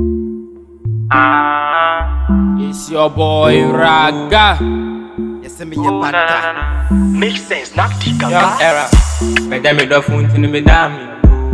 Ah, It's your boy Raga. yɛsɛ meyɛ bata make sense, not the Young gaga. era. Meda me dɔfo nti no meda me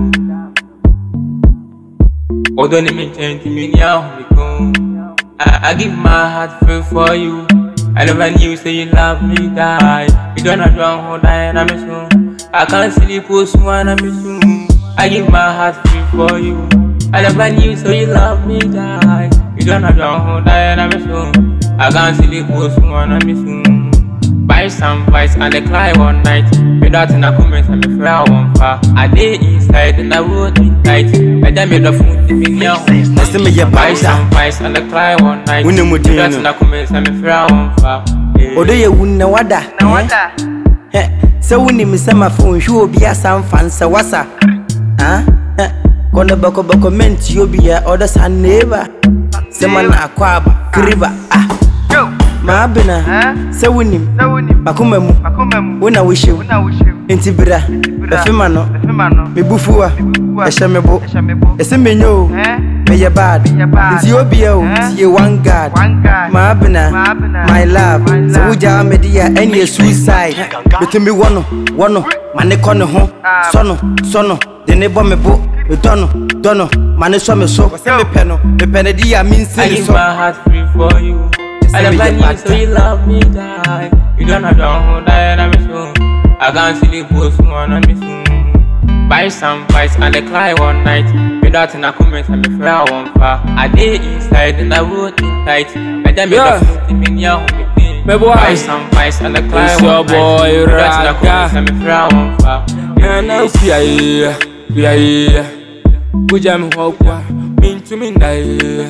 Although ne me nkyɛn nti menni ahomeko I, I give my heart free for you I never knew say you love me die You gonna drown who die na me so I can't sleep oh small na me so I give my heart free for you I never knew say you love me die You gonna drown who die na me so I can't sleep oh small na me so Buy some vice and they cry one night. Without in a comment and me fly one far. I day inside and I road me tight. I then made the phone to me now. yɛsɛ meyɛ Buy bata some vice and they cry one night. Wo ne mu din Without no? in a comment and me fly one far. ɔdɔ yɛ wu na wada Hɛ, sɛ wonim sɛ mafa nhwɛ obi asa mfa nsɛ wasa Ah, hɛ, kɔnɔ bɛkɔbɛkɔ mɛnti obi a ɔdɔ sa neighbor sɛ ma na akɔ aba kriba ah maabena sɛ wonim makoma mu wo na wohyɛw enti bra bɛfema no mebufuwa ɛhyɛ me bo ɛsɛ menyɛ o meyɛ bad nti obia o tie one guard maabena my love sɛ wogyaa mede a ɛneɛ suicide metumi wɔ no wɔ no ma ne kɔ ne ho sɔ no sɔ no de ne bɔ me bo medɔ no dɔ no ma ne sɔ me so sɛ mepɛ no mepɛ no de a mensi I ne give so my heart free for you. I Say me never get knew back so you love me die. You gonna drown who die na me so. I can't sleep oh small na me so. Buy some vice and they cry one night. Without in a comment and me fly one far. I day inside and I road me tight. I then made Yeah. the phone to me now. Me boy. Buy some vice and they cry It's your one night. boy, Without in a comment Raga. and me fly one far. Nana upiaye, upiaye. Kuja mi hokwa, mintu mindaye.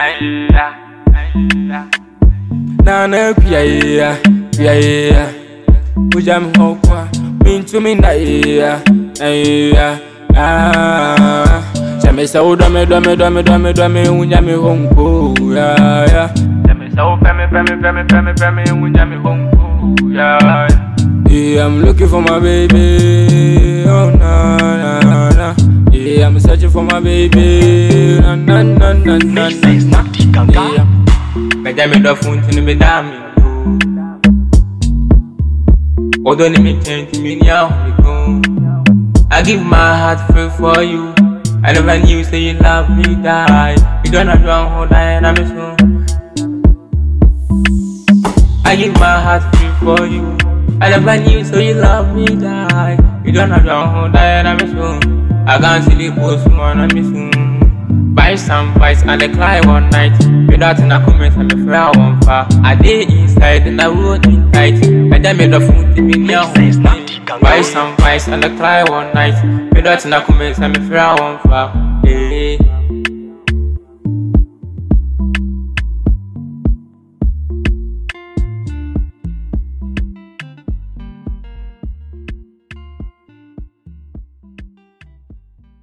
Nana upiaye, upiaye. Kuja mi hokwa, mintu mindaye. Aye, ah. Sɛmɛ sɛ wo dɔmɛ dɔmɛ dɔmɛ dɔmɛ dɔmɛ wunya mi honko, ya ya. Sɛmɛ sɛ wo fɛmi fɛmi fɛmi fɛmi fɛmi wunya mi honko, ya ya. Yeah, I'm looking for my baby. Oh na na na. Yeah, I'm searching for my baby. Na na na na na Make na. sense, not the gaga. Yeah. Meda me dɔfo nti no meda me Although ne me nkyɛn nti menni ahomeko I give my heart free for you I never knew say you love me die You gonna drown who die na me so I give my heart free for you I never knew so you love me die You gonna drown who die na me so I can't sleep oh small na me so Buy some vice and they cry one night. Without in a comment and me fly one far. I day inside and I road me tight. I then made the phone to me now. Make sense, not the gaga. Buy some vice and they cry one night. Without in a comment and me fly one far. Hey.